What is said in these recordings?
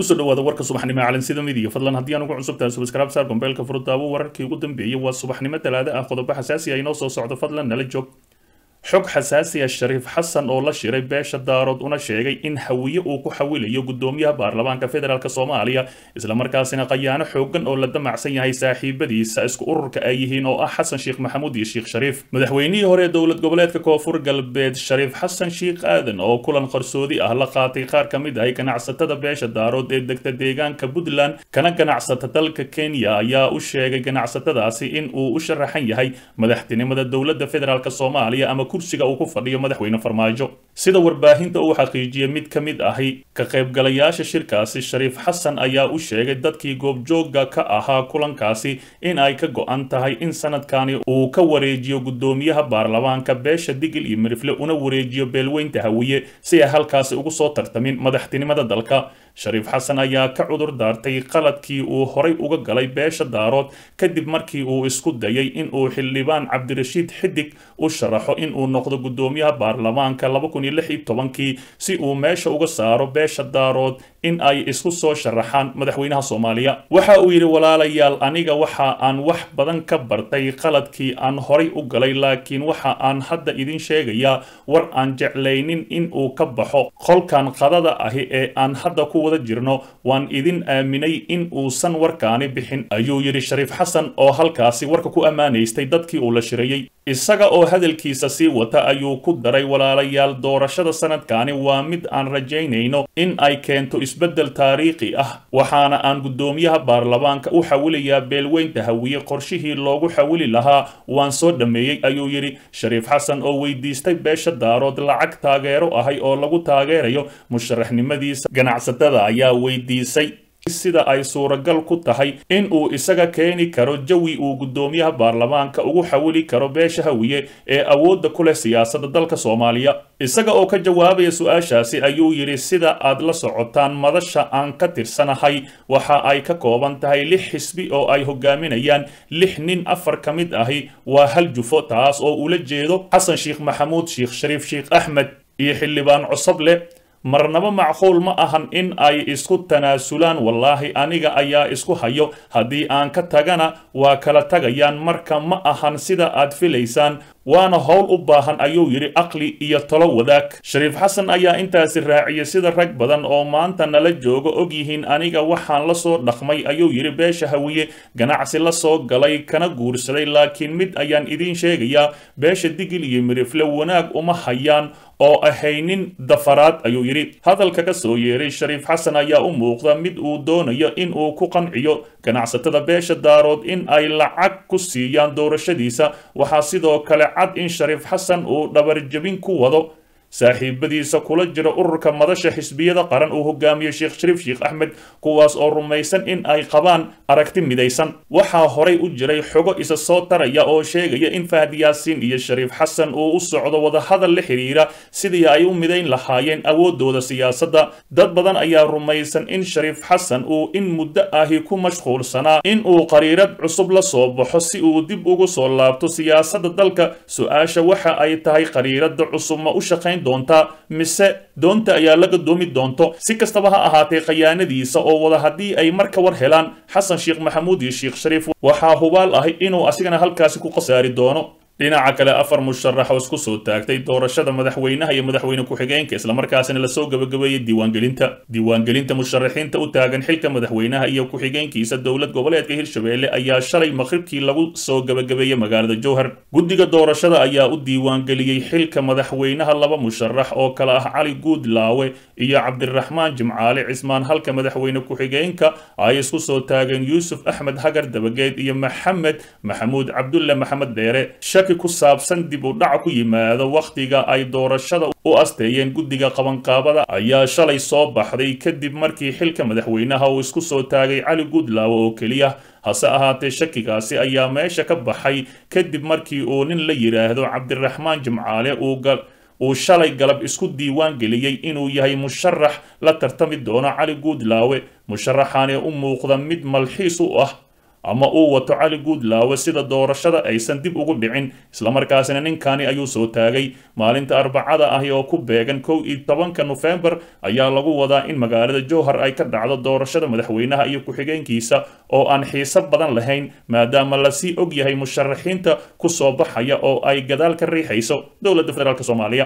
kusoo dhawaada warka subaxnimo ee calansida midiya fadlan haddii aan ugu cusubtahay subscribe saar gombeelka furudaawo wararkii ugu dambeeyey waa subaxnimo talaada ah qodobo xasaasi ah inoo soo socdo fadlan nala joog xog xasaasi ah shariif xasan oo la shiray beesha daarood una sheegay in hawiye uu ku xawilayo gudoomiyaha baarlamaanka federaalk soomaaliya islamarkaasina qayaano xoogan oo la damacsan yahay saaxiibadiisa isku ururka ay yihiin oo ah xasan sheekh maxamuud iyo sheekh shariif madaxweynihii hore ee dowlad goboleedka koonfur galbeed shariif xasan sheekh aadan oo kulan qarsoodi ah la qaatay qaar ka mid ah ganacsatada beesha daarood ee degta deegaanka puntland kana ganacsata dalka kenya ayaa u sheegay ganacsatadaasi in uu u sharaxan yahay madaxtinimada dowladda federaalk soomaaliya ama kursiga uu ku fadhiyo madaxweyne farmaajo sida warbaahinta uu xaqiijiyey mid ka mid ahi ka qaybgalayaasha shirkaasi shariif xasan ayaa u sheegay dadkii goobjooga ka ahaa kulankaasi in ay ka go-an tahay in sanadkani uu ka wareejiyo gudoomiyaha baarlamaanka beesha digil iyo mirifle una wareejiyo beelweynta hawiye si ay halkaasi ugu soo tartamin madaxtinimada dalka shariif xasan ayaa ka cudur daartay qaladkii uu horay uga galay beesha daarood kadib markii uu isku dayay in uu xildhibaan cabdirashiid xidig u sharaxo in uu noqdo gudoomiyaha baarlamaanka kii si uu meesha uga saaro beesha daarood in ay isku soo sharaxaan madaxweynaha soomaaliya waxa uu yidhi walaalayaal aniga waxa aan wax badan ka bartay qaladkii aan horay u galay laakiin waxa aan hadda idin sheegayaa war aan jeclaynin in uu ka baxo qolkan qadada ahi ee aan hadda ku wada jirno waan idin aaminay in uusan warkaani bixin ayuu yidhi shariif xasan oo halkaasi warka ku ammaanaystay dadkii uu la shirayey isaga oo hadalkiisa sii wata ayuu ku daray walaalayaal doorashada sanadkani waa mid aan rajaynayno in ay keento isbeddel taariikhi ah waxaana aan guddoomiyaha baarlamaanka u xawilayaa beelweynta hawiye qorshihii loogu xawili lahaa waan soo dhammeeyey ayuu yidhi shariif xasan oo weydiistay beesha daarood lacag taageero ahay oo lagu taageerayo musharaxnimadiisa ganacsatada ayaa weydiisay sida ay suuragal ku tahay in uu isaga keeni karo jawi uu guddoomiyaha baarlamaanka ugu xawili karo beesha hawiye ee awoodda ku leh siyaasadda dalka soomaaliya isaga oo ka jawaabaya su-aashaasi ayuu yidhi sida aad la socotaan madasha aan ka tirsanahay waxa ay ka kooban tahay lix xisbi oo ay hogaaminayaan lix nin afar ka mid ahi waa hal jufo taas oo ula jeedo xasan sheekh maxamuud sheekh shariif sheekh axmed iyo xildhibaan cosoble marnaba macquul ma ahan in ay isku tanaasulaan wallaahi aniga ayaa isku hayo haddii aan ka tagana waa kala tagayaan marka ma ahan sida aad filaysaan waana howl u baahan ayuu yidhi aqli iyo talo wadaag shariif xasan ayaa intaasi raaciyay sida rag badan oo maanta nala jooga og yihiin aniga waxaan la soo dhaqmay ayuu yidhi beesha hawiye ganacsi la soo galay kana guursaday laakiin mid ayaan idiin sheegayaa beesha digil iyo mirifle wanaag uma hayaan oo ahaynin dafaraad ayuu yidhi hadalka ka soo yeeray shariif xasan ayaa u muuqda mid uu doonayo in uu ku qanciyo ganacsatada beesha daarood in ay lacag ku siiyaan doorashadiisa waxaa sidoo kale cad in shariif xasan uu dhabarjabin ku wado saaxiibadiisa kula jira ururka madasha xisbiyada qaran uu hogaamiyo sheekh shariif sheekh axmed kuwaas oo rumaysan in ay qabaan aragti midaysan waxaa horay u jiray xogo isa soo taraya oo sheegaya in fahad yaasiin iyo shariif xasan uu u socdo wadahadal la xiriira sidii ay u midayn lahaayeen awoodooda siyaasadda dad badan ayaa rumaysan in shariif xasan uu in muddo ahi ku mashquulsanaa in uu qariirad cusub la soo baxo si uu dib ugu soo laabto siyaasadda dalka su-aasha waxa ay tahay qariirada cusub ma u shaqayn doontaa mise doonta ayaa la gadoomi doonto si kastaba ha ahaatee khayaanadiisa oo wada haddii ay mar ka war helaan xasan sheekh maxamuud iyo sheekh shariif waxaa hubaal ahi inuu asigana halkaasi ku khasaari doono dhinaca kale afar musharax oo isku soo taagtay doorashada madaxweynaha iyo madaxweyne ku-xigeenka islamarkaasina lasoo gabagabeeyey diiwaangelinta diiwaangelinta musharaxiinta u taagan xilka madaxweynaha iyo ku-xigeenkiisa dowlad goboleedka hirshabelle ayaa shalay maqribkii lagu soo gabagabeeyey magaalada jowhar guddiga doorashada ayaa u diiwaangeliyey xilka madaxweynaha laba musharax oo kale ah cali guudlaawe iyo cabdiraxmaan jimcaale cismaan halka madaxweyne ku-xigeenka ay isku soo taageen yuusuf axmed hagar dabageed iyo maxamed maxamuud cabdulle maxamed dheere shaki ku saabsan dib u dhac ku yimaado wakhtiga ay doorashada u asteeyeen guddiga qabanqaabada ayaa shalay soo baxday kadib markii xilka madaxweynaha uu isku soo taagay cali guudlaawe oo keliya hase ahaatee shakigaasi ayaa meesha ka baxay kadib markii uu nin la yidhaahdo cabdiraxmaan jimcaale uu uu shalay galab isku diiwaan geliyey inuu yahay musharax la tartami doono cali guudlaawe musharaxaani u muuqda mid malxiis u ah ama uu wato cali guudlaawe sida doorashada aysan dib ugu dhicin islamarkaasina ninkani ayuu soo taagay maalinta arbacada ahi oo ku beegan kow iyo tobanka nofembar ayaa lagu wadaa in magaalada jowhar ay ka dhacdo doorashada madaxweynaha iyo ku-xigeenkiisa oo aan xiiso badan lahayn maadaama lasii og yahay musharaxiinta ku soo baxaya oo ay gadaal ka riixayso dowladda federaalk soomaaliya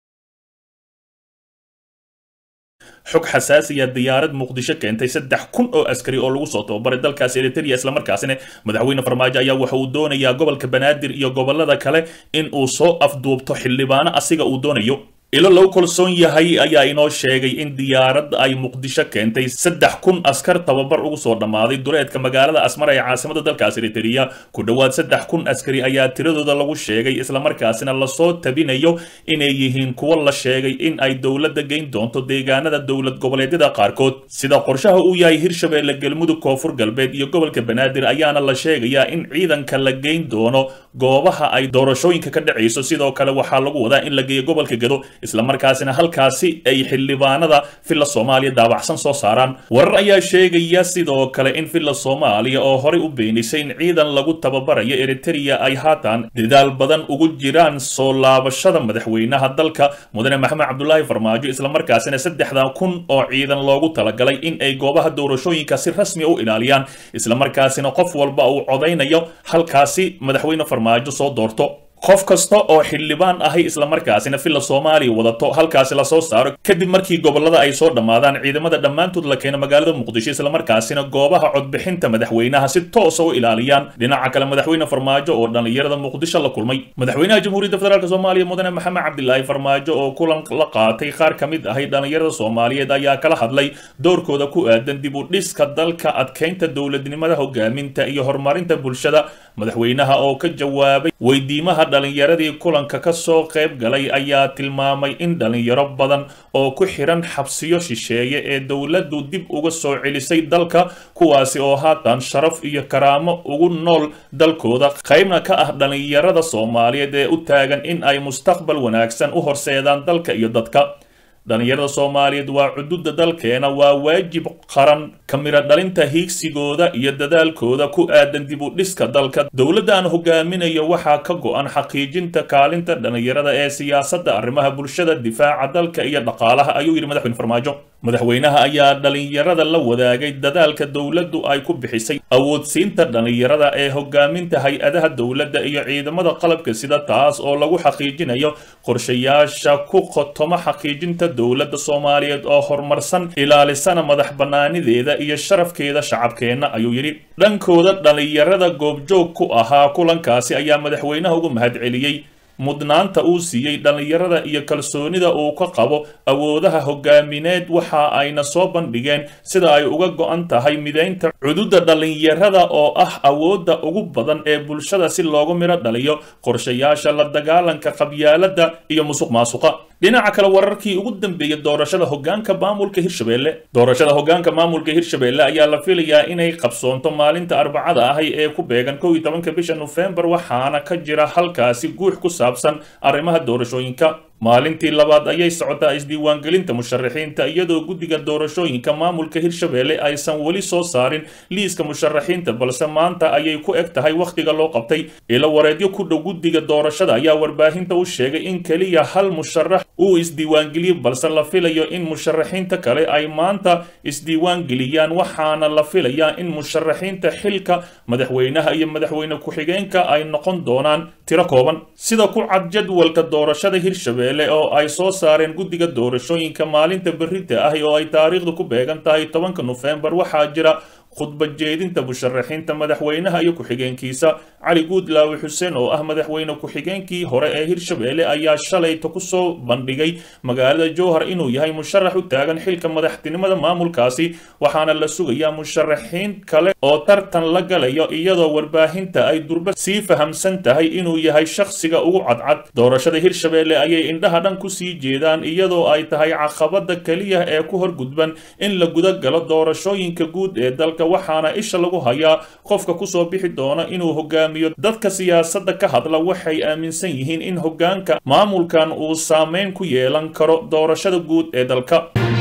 xog xasaasiya diyaarad muqdisho keentay saddex kun oo askari oo lagu soo tababaray dalkaasi eritrea islamarkaasina madaxweyne farmaajo ayaa waxa uu doonayaa gobolka banaadir iyo gobolada kale in uu soo afduubto xildhibaano asiga uu doonayo ilo lagu kalsoon yahay ayaa inoo sheegay in diyaaradda ay muqdisho keentay saddex kun askar tababar ugu soo dhammaaday duleedka magaalada asmara ee caasimada dalkaas eritrea ku dhowaad saddex kun askari ayaa tiradooda lagu sheegay islamarkaasina lasoo tabinayo inay yihiin kuwo la sheegay in ay dowladda geyn doonto deegaanada dowlad goboleedyada qaarkood sida qorshaha uu yahay hirshabeelle galmudug koonfur galbeed iyo gobolka banaadir ayaana la sheegayaa in ciidanka la geyn doono goobaha ay doorashooyinka ka dhacayso sidoo kale waxaa lagu wadaa in la geeyo gobolka gedo islamarkaasina halkaasi ay xildhibaanada villa soomaaliya daabacsan soo saaraan warar ayaa sheegaya sidoo kale in villa soomaaliya oo horey u beenisay in ciidan lagu tababarayo eritrea ay haatan dadaal badan ugu jiraan soo laabashada madaxweynaha dalka mudane maxamed cabdulaahi farmaajo islamarkaasina saddexdan kun oo ciidan loogu talagalay in ay goobaha doorashooyinka si rasmi u ilaaliyaan islamarkaasina qof walba uu codaynayo halkaasi madaxweyne farmaajo soo doorto qof kasta oo xildhibaan ahi islamarkaasina villa soomaaliya wadato halkaasi lasoo saaro kadib markii gobolada ay soo dhammaadaan ciidamada dhammaantood la keeno magaalada muqdisho islamarkaasina goobaha codbixinta madaxweynaha si toosa u ilaaliyaan dhinaca kale madaxweyne farmaajo oo dhallinyarada muqdisho la kulmay madaxweynaha jamhuuriyadda federaalk soomaaliya mudane maxamed cabdilaahi farmaajo oo kulan la qaatay qaar ka mid ahi dhallinyarada soomaaliyeed ayaa kala hadlay doorkooda ku aadan dib u dhiska dalka adkeynta dowladnimada hogaaminta iyo horumarinta bulshada madaxweynaha oo ka jawaabay weydiimaha dhalinyaradii kulanka ka soo qayb galay ayaa tilmaamay in dhalinyaro badan oo ku xiran xabsiyo shisheeye ee dowladdu dib uga soo celisay dalka kuwaasi oo haatan sharaf iyo karaamo ugu nool dalkooda qaybna ka ah dhalinyarada soomaaliyeed ee u taagan in ay mustaqbal wanaagsan u horseedaan dalka iyo dadka dhalinyarada soomaaliyeed waa cududa dalkeena waa waajib qaran ka miro dhalinta hiigsigooda iyo dadaalkooda ku aadan dib u dhiska dalka dowladda aan hogaaminayo waxaa ka go-an xaqiijinta kaalinta dhalinyarada ee siyaasadda arrimaha bulshada difaaca dalka iyo dhaqaalaha ayuu yidhi madaxweyne farmaajo madaxweynaha ayaa dhalinyarada la wadaagay dadaalka dowladdu ay ku bixisay awoodsiinta dhalinyarada ee hogaaminta hay-adaha dowladda iyo ciidamada qalabka sida taas oo lagu xaqiijinayo qorshayaasha ku qotoma xaqiijinta dowladda soomaaliyeed oo horumarsan ilaalisana madax bannaanideeda iyo sharafkeeda shacabkeenna ayuu yidhi dhankooda dhalinyarada goobjoog ku ahaa kulankaasi ayaa madaxweynaha ugu mahadceliyey mudnaanta uu siiyey dhallinyarada iyo kalsoonida uu ka qabo awoodaha hogaamineed waxa ayna soo bandhigeen sida ay uga go-an tahay mideynta cududa dhallinyarada oo ah awoodda ugu badan ee bulshada si loogu midho dhaliyo qorshayaasha la dagaalanka qabyaaladda iyo musuq maasuqa dhinaca kale wararkii ugu dambeeyey doorashada hogaanka maamulka hirshabelle doorashada hogaanka maamulka hirshabelle ayaa la filayaa inay qabsoonto maalinta arbacada ahi ee ku beegan kow iyo tobanka bisha nofembar waxaana ka jira halkaasi guux ku saabsan arrimaha doorashooyinka maalintii labaad ayay socotaa isdiiwaangelinta musharaxiinta iyadoo guddiga doorashooyinka maamulka hirshabelle aysan weli soo saarin liiska musharaxiinta balse maanta ayay ku eg tahay wakhtiga loo qabtay ilo wareedyo ku dhow guddiga doorashada ayaa warbaahinta u sheegay in keliya hal musharax uu isdiiwaangeliyey balse la filayo in musharaxiinta kale ay maanta isdiiwaangeliyaan waxaana la filayaa in musharaxiinta xilka madaxweynaha iyo madaxweyne ku-xigeenka ay noqon doonaan tiro kooban sida ku cad jadwalka doorashada hirshabelle oo ay soo saareen guddiga doorashooyinka maalinta berrita ah oo ay taariikhdu ku beegan tahay tobanka nofembar waxaa jira khudbad jeedinta musharaxiinta madaxweynaha iyo ku-xigeenkiisa cali guudlaawe xuseen oo ah madaxweyne ku-xigeenkii hore ee hirshabelle ayaa shalayta ku soo bandhigay magaalada jowhar inuu yahay musharax u taagan xilka madaxtinimada maamulkaasi waxaana la sugayaa musharaxiin kale oo tartan la galayo iyadoo warbaahinta ay durba sii fahamsan tahay inuu yahay shakhsiga ugu cadcad doorashada hirshabelle ayay indhaha dhan kusii jeedaan iyadoo ay tahay caqabada keliya ee ku horgudban in la guda galo doorashooyinka guud ee dalka waxaana isha lagu hayaa qofka kusoo bixi doona inuu hogaamiyo dadka siyaasadda ka hadla waxay aaminsan yihiin in hogaanka maamulkan uu saameyn ku yeelan karo doorashada guud ee dalka